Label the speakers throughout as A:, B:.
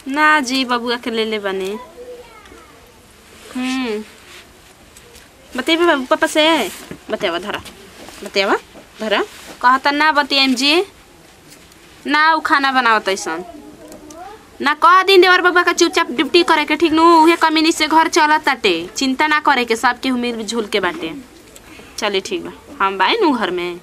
A: ना जी बबुआ के ले ले बने हम्म बतेबे बाबू पापा से बतेवा धरा बतेवा धरा कहता ना बतियाम जी ना उ खाना बनावत ऐसन ना कह दिन देवर बाबा का चुपचाप ड्यूटी करे के ठीक नु उहे कम्युनिस्ट से घर चलत ताटे चिंता ना करे के सबके उम्मीद झूल के बाटे चलिए ठीक बा हम बाई नु घर में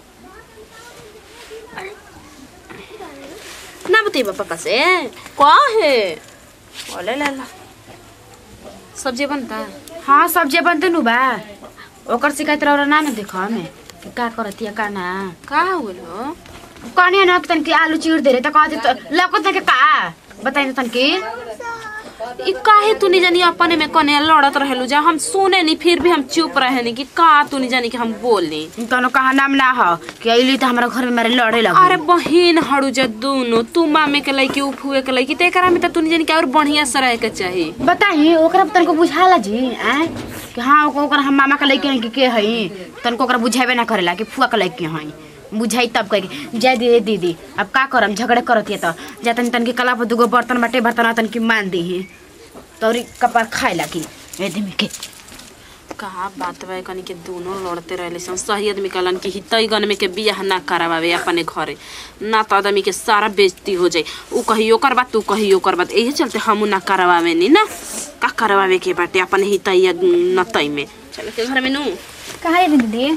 A: ना बतेबा पापा से कहे ओले ला ला सब्जी बनता
B: हाँ सब्जी बनते नु बा ओकर शिकायत रह ना न देखो हमें कि का करतिया का ना
A: का होलो
B: कहनी ना कि तनकी आलू चीर दे रे त कहते त लौकत ना के का बताइ तनकी
A: ई काहे तू नहीं जानी अपने में कने लड़त रहेलू जा हम सुने नहीं फिर भी हम चुप रहे नहीं कि का तू नहीं जानी कि हम बोली
B: तनो कहा नाम ना हो कि अइली त हमरा घर में मारे लड़े लग
A: अरे बहिन हड़ू जा दोनों तू मामे के लइकी उ फुए के लइकी तेकरा में त तू नहीं जानी कि और बढ़िया से रहे के चाही
B: बताई ओकरा तनको बुझाला जी आ कि हाँ ओक- ओकरा हम मामा के लइके हैं कि के हई तनको ओकरा बुझाबे ना करेला कि फुआ के लइके हई बुझाई तब कह के जय दीदी दीदी अब का करम झगड़े करतिए त जा तनी तनकी कला पर दुगो बर्तन बाटे बर्तन तनकी मान दीही तोरी कपार खाए लागी ए दिमी के
A: कहा बात बा कनी के दोनों लड़ते रहले सन सही आदमी कहलन कि हितई गन में के बियाह ना करावे अपने घरे ना तो आदमी के सारा बेइज्जती हो जाई उ कही ओकर बात तू कही ओकर बात एही चलते हम ना करावे नी ना का करावे के बाटे अपने हितई या नतई में चल के घर में नु
B: कहाँ है दीदी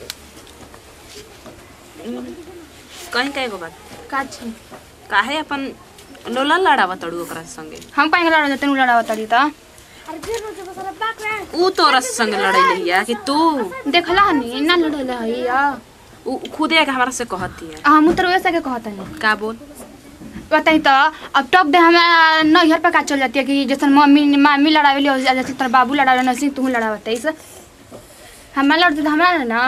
A: कहीं कहे गो बात
B: का छी
A: काहे अपन लोला लड़ावा तड़ू ओकरा संगे
B: हम कहीं लड़ा जतन लड़ा तड़ी त
A: उ तोरा संग लड़ै लिया कि तू
B: देखला हनी ना लड़ले हई या
A: उ खुदे आके हमरा से कहती है
B: हम तो वैसा के कहतनी
A: का बोल
B: बताई तो अब टॉप दे हमारा नैहर पे का चल जाती है कि जैसे मम्मी मामी लड़ावेली और जैसे तेरा बाबू लड़ावे नसी तू लड़ावत है हमारा लड़ते तो हमारा ना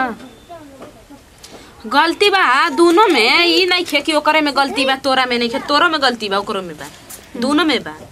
A: गलती बा दोनों में ई नहीं खे कि ओकरे में गलती बा तोरा में नहीं खे तोरो में गलती बा ओकरो में बा दोनों में बा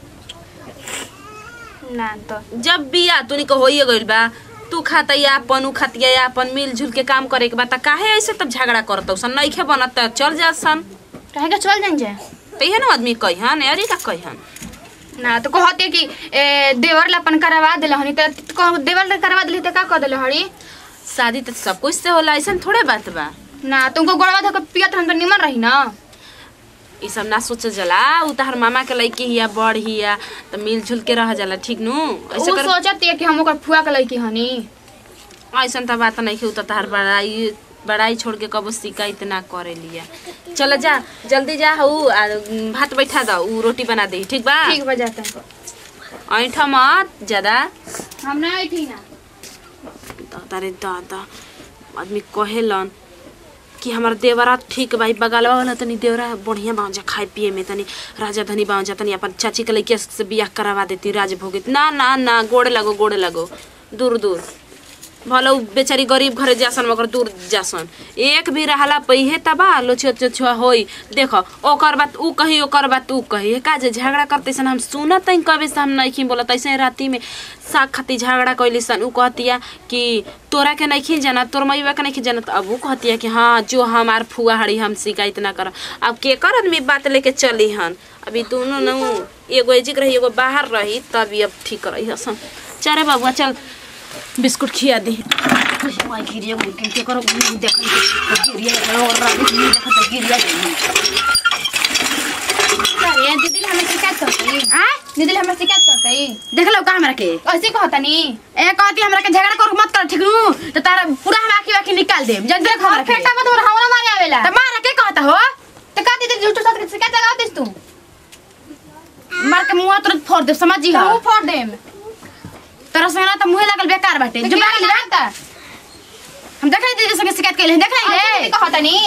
B: ना तो
A: जब बिया तूनी को होइए गइल बा तू खाता या अपन उ खातिया या अपन मिलजुल के काम करे के बा त काहे ऐसे तब झगड़ा करत सन नहीं खे बनत त चल जा सन
B: कहे के चल जाएंगे
A: तइहे ना आदमी कहिहन अरे का कहिहन
B: ना तो कहते कि ए, देवर ला अपन करवा दिल हनी तो कह- देवर ला करवा दिली तो का कह दिल हनी
A: शादी त सब कुछ से होला ऐसा थोड़े बात बा
B: ना तुमको गोड़वा धोकर पियत हम तो निमन रही ना
A: ई सब ना सोच जला उ तहर मामा के लइकी हिया बड़ हिया त मिलजुल के रह जाला ठीक नु ऐसे
B: वो
A: कर
B: सोचत है कि हम ओकर फुआ के लड़की हनी
A: ऐसा त बात नहीं उ त तहर बड़ाई बड़ाई छोड़ के कबो शिकायत ना करे लिया चल जा जल्दी जा हऊ आ भात बैठा द उ रोटी बना दे ठीक बा
B: ठीक बा जाते हैं
A: ऐठा मत ज्यादा
B: हम ना आई ना
A: दादा रे दादा आदमी कहेलन कि हमार देवरा ठीक बा ई बगलवा वाला तनी देवरा बढ़िया बाजा खाए पिए में तनी राजा धनी बाजा तनी अपन चाची के लइकिया से बियाह करवा देती राज भोगित ना ना ना गोड़े लगो गोड़े लगो दूर दूर भले उ बेचारी गरीब घरे जासन मगर दूर जासन एक भी रहला पहिए तबा लोछो चोछुआ होई देखो ओकर बात उ कही ओकर बात उ कही का जे झगड़ा करते सन हम सुनत हई कबे से हम नहीं बोलत ऐसे राती में साग खाती झगड़ा कैली सन उ कहतिया कि तोरा के नहीं जाना तोर मैया के नहीं जानत अब उ कहतिया कि हाँ जो हमार फुआ हड़ी हम शिकायत ना कर अब के कर आदमी बात लेके चली हन अभी दोनों न एगो एजिक रही एगो बाहर रही तभी अब ठीक रही हसन चरे बाबुआ चल बिस्कुट खिया दी
B: वाई गिरिया मुर्गिन के करो देख गिरिया और रात में देखा तो गिरिया अरे दीदी हमें शिकायत करते आ दीदी हमें शिकायत करते
C: देख लो का हमरा के
B: ऐसे कहता नी
C: ए कहती हमरा के झगड़ा कर मत कर ठीक नु तो तारा पूरा हम आखी आखी निकाल देब जब देख हमरा के
B: फेंटा मत और हमरा मारे आवेला
C: त मारा के कहता हो
B: तो का दीदी झूठ साथ के शिकायत लगा देस तू
C: मार के मुंह तुरंत फोड़ दे समझी
B: तो
C: हो
B: वो फोड़ देम
C: तोरा संग ना त मुंह लागल बेकार बाटे
B: तो
C: जो
B: क्या
C: बाकी
B: लगता
C: हम देख दीदी संग शिकायत कैले देख
B: ऐसे
C: ले
B: कहता नी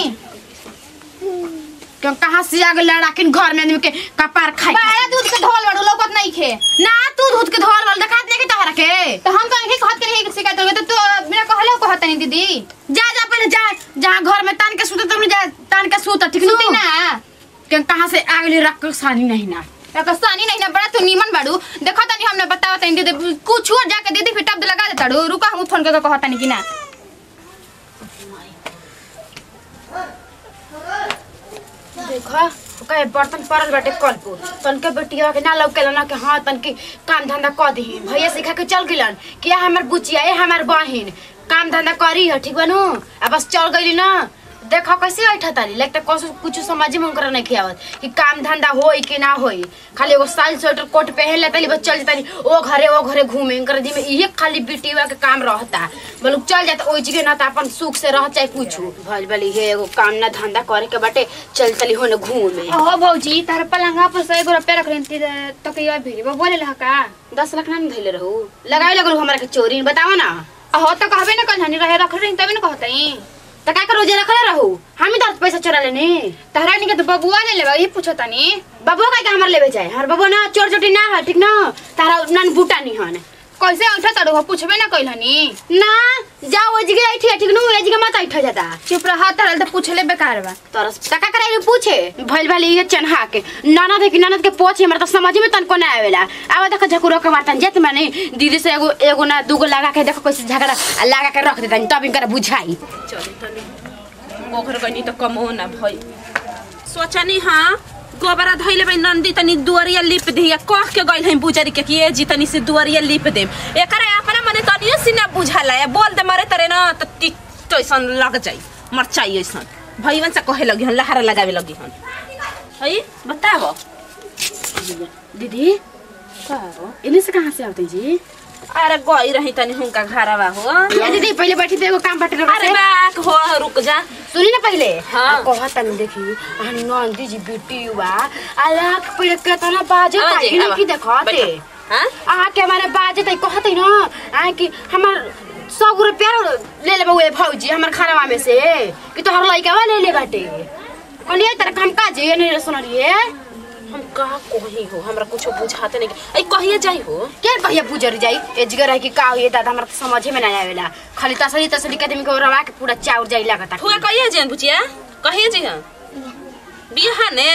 C: क्यों कहां से आ गेल राखिन घर में आदमी के कपार खाई
B: बाड़ा दूध के ढोल बड़ू लोकत नहीं खे
C: ना तू दूध के धोल वाल देखात नहीं के तोहरा के
B: तो हम कहीं कहत के रही शिकायत होगे तो तू बिना कहले कहता नहीं दीदी
C: जा जा पहले जा जहां घर में तान के सुते तुम जा तान के सुत ठीक
B: सुती
C: नु
B: ना
C: क्यों कहां से आ गेल रख सानी नहीं ना
B: कसानी नहीं ना बड़ा तू नीमन बाड़ू देखो तनी हमने बतावा तनी दीदी कुछ और जाके दीदी फिर टब लगा देता रू रुका हम फोन करके कहता नहीं कि ना
C: देखो
B: कहे बर्तन पड़ल बाटे कल पर तनके बेटिया के ना लौकेला ना कि हाँ तनके काम धंधा कर दी भैया सिखा के चल गिलन कि ये हमार बुचिया ये हमार बहिन काम धंधा करी है ठीक बनू आ बस चल गईली ना देखो कैसे बैठा तारी लगता कुछ कुछ समझ में उनकर नहीं खियावत कि काम धंधा होई कि ना होई खाली एगो साल स्वेटर कोट पहन लेता बस चल जाता ओ घरे ओ घरे घूमे इनकर जी में इहे खाली बिटिया के काम रहता बोलू चल जाता ओई जगह ना तो अपन सुख से रह चाहे कुछ भल भल इहे एगो काम ना धंधा करे के बाटे चल चली होने घूमे
C: हो भौजी तार पलंगा पर सौ एगो रुपया रख लेती तो कहियो भिरी वो बोले लहा का
B: दस लाख ना धैले रहू लगावे लगल हमरा के चोरी बताओ ना
C: हो तो कहबे ना कल हनी रहे रख रही तभी ना कहतई
B: तो का रोजे रखले रहू हम ही दस पैसा चोरा लेनी
C: तहरा नहीं के तो बबुआ ले लेबा ये पूछो तनी
B: बबुआ का के हमर लेवे जाए हमार बबुआ ना चोर चोटी ना है ठीक ना तारा नन बूटा नहीं हन
C: कैसे उठा तड़ो हो पूछबे ना कइल हनी
B: ना जाओ ओ जगह बैठी ठीक नु ए जगह मत बैठ जाता
C: चुप रहा तरल तो पूछले बेकार बा
B: तरस काका करे पूछे भइल भाली ये चन्हा के ननद है कि ननद के पोछे हमरा तो समझ में तनको ना आवेला आवा देख झकुरो के मारतन जेत माने दीदी से एगो एगो ना दूगो लगा के देखो कैसे झगड़ा आ लगा के रख देतन तब इनकर बुझाई
A: चले तनी ओखर गनी त कमो ना भई सोचनी हाँ गोबरा धइले बई नंदी तनी दुआरिया लिप दिया कह के गइल हई बुजरी के कि ए जी तनी से दुआरिया लिप देम एकरा अपना मने तनियो से ना बुझाला है बोल दे मरे तरे ना त टिक तो ऐसन लग जाई मरचाई ऐसन भईवन से कहे लगी हन लहारा लगावे लगी हन हई बताओ
B: दीदी इन्हीं से कहाँ से आते जी
A: अरे गई रही तनी हुनका घरवा हो
B: ये दीदी पहले बैठी थे एगो काम बाटे रखा
A: अरे
B: से।
A: बाक हो रुक जा
B: सुनी ना पहले
A: हाँ।
B: कहत तनी देखी आ नंदी जी बेटी हुआ अलग पेड़ के तना बाजे
A: आवा
B: ताई
A: जी,
B: नहीं
A: आवा।
B: की देखते
A: बैठो। हाँ
B: आ के हमारे बाजे तई कहते ना आ कि हमर सौ रुपया ले ले बउए भौजी हमर खानावा में से कि तोहर लइका ले ले बाटे कनिए तेरे काम का जे नहीं सुनलिए
A: हम कहा कही हो हमरा कुछो बुझाते नहीं ऐ कहिए जाई हो
B: के कहिए बुझर जाई ए जगह रह कि का होई दादा हमरा तो समझे में ना आवेला खाली तसली तसली के आदमी को रवा के पूरा चाउर जाई लागता
A: हुआ कहिए जेन बुचिया कहिए जी हां बिहा ने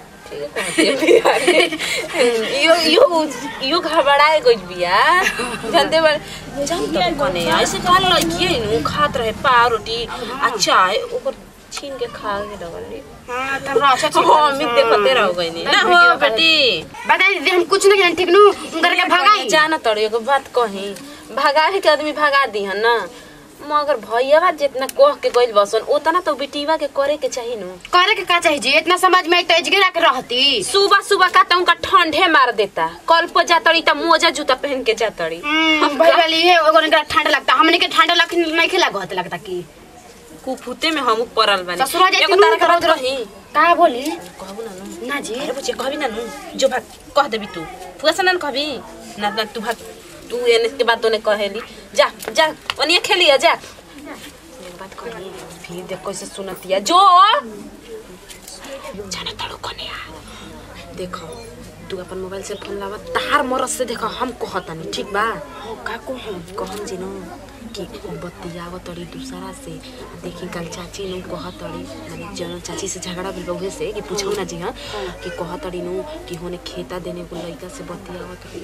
A: यो यो यो घबराए गई बिया जानते बार जानते कने ऐसे कहल लड़की नु खात रहे पाव रोटी आ चाय ऊपर छीन के खा के लगल
B: हां त रचा
A: हम देखते रह गई ना हो बेटी
B: बताई दीदी हम कुछ नहीं ठीक नु उनकर के भगाई
A: जाना तड़ो एगो बात कही भगावे के आदमी भगा दी हन ना मगर भैया जितना कह के गइल बसन उतना तो बेटीवा के करे के चाहिए नु
B: करे के का चाहिए जी इतना समझ में आई तो एजगे के रहती
A: सुबह सुबह का तो उनका ठंडे मार देता कल पर जातड़ी त मोजा जूता पहन के जातड़ी
B: हम भाई वाली है एगो निकरा ठंडा लगता हमने के ठंडा लग नहीं खिला गत लगता की
A: कुफुते में हम पड़ल बानी
B: ससुरा जाती
A: एगो
B: नु
A: तारा के बात
B: करो
A: कही
B: का बोली
A: कहबू ना नु
B: ना जी
A: अरे बुचे कहबी ना नु जो भाग कह देबी तू फुआ से ना कहबी ना ना तू भाग तू एने के बाद तोने कहेली जा जा ओनिए खेलिया जा एगो बात कही फिर देख कैसे सुनतिया जो जाना तड़ो कने आ देखो तू अपन मोबाइल से फोन लावा तार मरस से देखो हम कहतानी ठीक बा का को हम कहम जी नो कि बतियाव तड़ी दूसरा से आ देखी कल चाची नु कह तड़ी माने जन चाची से झगड़ा भेल उहे से कि पूछो ना जी हां कि कह तड़ी नु कि होने खेता देने को लइका से बतियाव तड़ी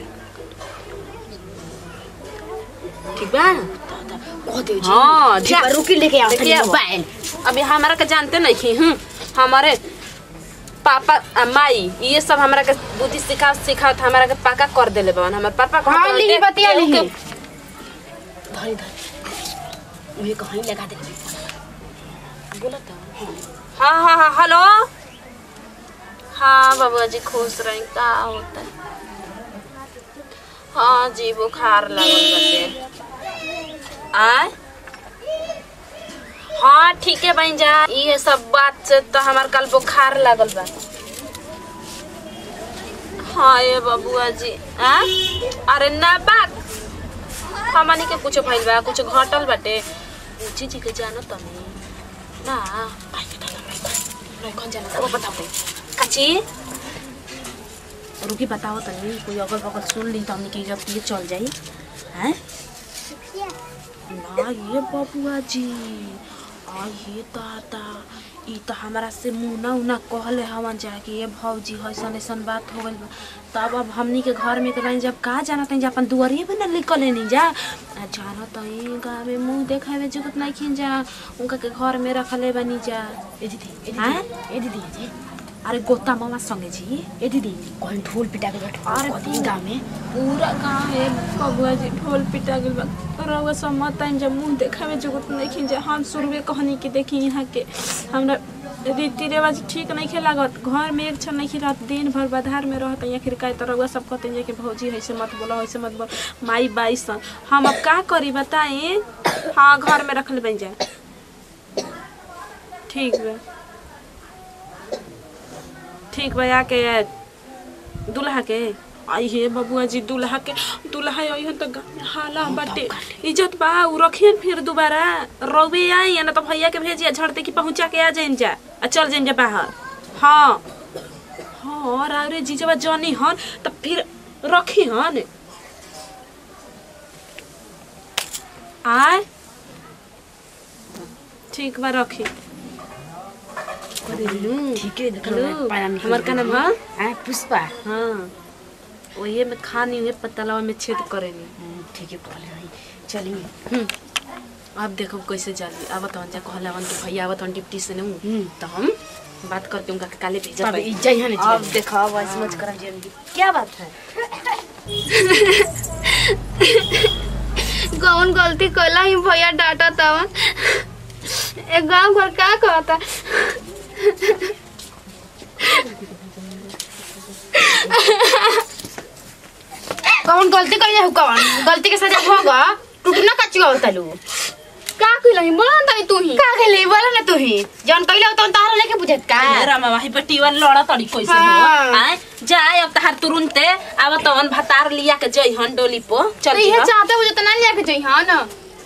A: ठीक बा
B: कह दे जी
A: हाँ,
B: ठीक
A: जा।
B: बा, रुकी लेके आओ
A: लेके आओ।
B: मोबाइल
A: अभी हमारा के जानते नहीं थी हूँ हमारे पापा आ, माई ये सब हमारा के बुद्धि सिखा सिखा हमारा के पाका कर देले बवन हमारे पापा कहत
B: हाँ,
A: रहते,
B: लिही बतिया
A: केहू
B: लिही।
A: के-
B: धरी धरी मुझे कहीं लगा दे
A: बोलत हाँ हाँ हाँ हेलो हाँ बाबा जी खुश रही का होता है हाँ जी बुखार लगल बाटे आय हाँ ठीक है बहन जा ये सब बात से तो हमार कल बुखार लागल बा हाँ ये बबुआ जी आ? अरे ना बात हमनी के कुछ भइल बा कुछ घटल बाटे पूछी जी के जानो तनी ना आई के दादा नहीं कौन जाना वो बताओ दे काची रुकी बताओ तनी कोई अगल बगल सुन ली तो हमनी के इज्जत ये चल जाई हैं ना ये बबुआ जी आ ये दादा ई तो हमारा से मुना उना कहले हवन जा कि ये भौजी ऐसन ऐसन बात हो गइल बा तब अब हमनी के घर में के बहन जब का जाना तनी जा अपन दुआरिए पे न निकले नहीं जा आ जाना तई गाँव में मुंह देखावे जगत नहीं खिन जा उनका के घर में रखले बनी जा
B: ए दीदी ए
A: हैं?
B: दीदी ए दीदी जी
A: अरे गोता मामा संगे जी ए दीदी
B: कौन ढोल पिटा के बैठ
A: अरे
B: कथी गाँव में
A: पूरा गांव में कबुआ जी ढोल पिटा गेल बा रउआ सब मत टाइम जब मुंह देखावे जगत नहीं खिन जे हम शुरुए कहनी कि देखी यहाँ के हमरा रीति रिवाज ठीक नहीं खे लागत घर में एक क्षण नहीं रहत दिन भर बाधार में रहत यहाँ फिर कहे तो रउआ सब कहते हैं कि भौजी ऐसे मत बोलो ऐसे मत बोलो माई बाई सन हम अब का करी बताएं हाँ घर में रख ले बन जाए ठीक बा ठीक बा आके दुल्हा के आई हे बबुआ जी दुल्हा के दुल्हा आई हन त गाँव में हाला बाटे इज्जत बा उ रखियन फिर दोबारा रउवे आई ना तो भैया के भेजिया झड़ते कि पहुंचा के आ जाइन जा आ चल जाइन जा बाहर हाँ हाँ और अरे जीजवा जनी हन त फिर रखी हन आय ठीक बा रखी
B: ठीक है देख
A: हेलो
B: लो पाला निकल
A: हमार का नाम है
B: हाँ पुष्पा
A: हाँ वही में खानी हुए पतलावा में छेद करेनी
B: हम्म, ठीक है बोले भाई चलिए
A: हम्म, अब देखो कैसे जाली अब तो जा कहला वन के भैया आवत हन डिप्टी से नहीं
B: हम्म।
A: तो हम बात करके उनका के काले भेजा
B: तब इज्जत है ना
A: अब देखो अब ऐसे मत करा जी क्या बात है
D: कौन गलती कला ही भैया डांटा तवन एक गांव घर का कहता
B: कौन गलती कर जाऊ कौन गलती के सजा होगा टूटना कच्ची होता लू
D: का कइलही बोला ना तू ही
B: का गेली बोला ना तू ही जौन कइले हो तौन तारा लेके बुझत का
A: रामा भाई बटीवा लड़ा तड़ी कैसे
B: हाँ।
A: हो आए जाए अब तहार तुरंते अब तो अन भतार लिया के जई हन डोली पो चल
D: तो
A: जी
D: ये
A: हाँ।
D: चाहते हो तो ना लिया के जइहा ना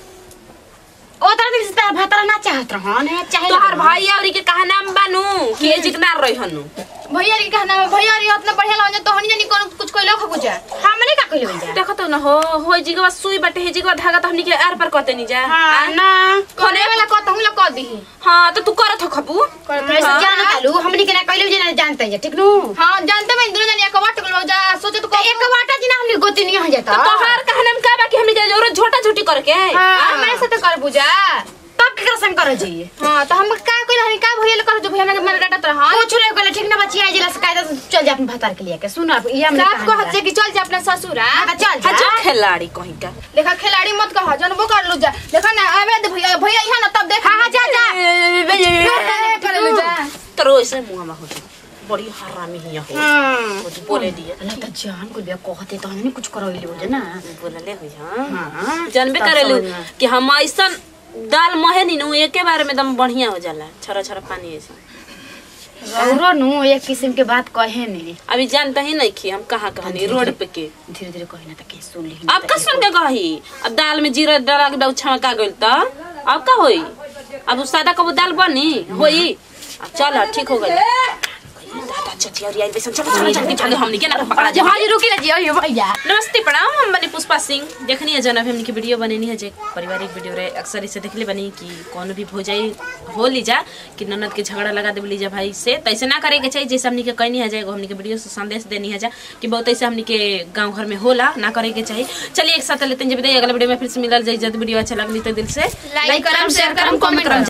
B: ओ तारा दिन से तारा भतरा ना चाहत रहन है चाहे
A: तोहार भाई आवरी के कहा नाम बानू कि ए जिगनार रही हनु
D: भैया रे कहना है भैया रे इतना बढ़िया लगे तो हनी जानी कौन कुछ कइलो खबु जा
B: हमने का कइले हो जा
A: देखो तो ना हो हो जिगवा सुई बटे हे जिगवा धागा तो हमनी के आर पर कहते नहीं जा
B: हां
A: आए?
B: ना
D: करे वाला कहता हूं ला कह दीही
A: हाँ तो तू करत हो खबू
B: ऐसे जान तालू हमने के ना कइले जे ना जानते हैं ठीक नु
D: हां जानते मैं दोनों जानी एक वाट गलो जा सोचे तो
B: तो एक वाटा जी ना हमने गोती नहीं हो
A: तो
B: जाता
A: तोहार कहा नाम का बा कि हमनी के जरूरत झोटा झोटी करके
B: हाँ।
D: मेरे साथ कर बुझा
B: तब के संग कर जी
D: हां तो हम का कइल हनी का भैया ले कर जो भैया के मन डाटा तो हां
B: कुछ नहीं कइले ठीक ना बच्ची आई जिला से कायदा से चल जा अपन भतार के लिए के सुन अब ये हमने
D: साथ को हद से कि चल जा अपना ससुर
B: हां
D: हां
B: तो चल
A: हाँ जो
B: जा
A: खिलाड़ी कहीं का
D: देखा खिलाड़ी मत कहा जनबो कर लो जा देखा ना आवे दे भैया भैया यहाँ ना तब देख
B: हां हां जा जा
D: कर लो जा
A: तो ऐसे मुंह में हो बड़ी हरामी हिया हो
B: हां
A: वो तो बोले दिए
B: अल्लाह त जान को लिया कहते तो हमने कुछ करैले हो जा ना
A: बोलले हो हाँ
B: हां
A: जानबे
B: तब
A: करेलू
B: समझ में।
A: कि हम ऐसा दाल महे नी नु एके बारे में दम बढ़िया हो जाला छरा छरा पानी ऐसे
B: औरो नु एक किस्म के बात कहे नहीं
A: अभी जानता ही नहीं कि हम कहाँ कहनी रोड पे के
B: धीरे धीरे कहे ना त के सुन ली
A: अब का सुन के कही अब दाल में जीरा डाला के दऊ छमका गइल त अब का होई अब उ सादा कबू दाल बनी होई अब चल ठीक हो गइल दादा चटिया आई बेसन चलो चलो जल्दी भागे हमनी के ना पकड़ा जा
B: हां रुकी ना जी अयो भैया
A: नमस्ते प्रणाम हम बनी पुष्पा सिंह देखनी है जन अभी हमने की वीडियो बनेनी है जे पारिवारिक वीडियो रहे अक्सर इसे देखले बनी कि कौन भी भोजाई हो लीजा कि ननद के झगड़ा लगा दे लीजा भाई से तो ऐसे ना करे के चाहिए जैसे हमने के कहनी है जाएगा हमने के वीडियो से संदेश देनी है जा कि बहुत ऐसे हमने के गांव घर में होला ना करे के चाहिए चलिए एक साथ लेते हैं जब अगला वीडियो में फिर से मिलल जाए जब वीडियो अच्छा लगनी तो दिल से
D: लाइक करम शेयर करम कमेंट करम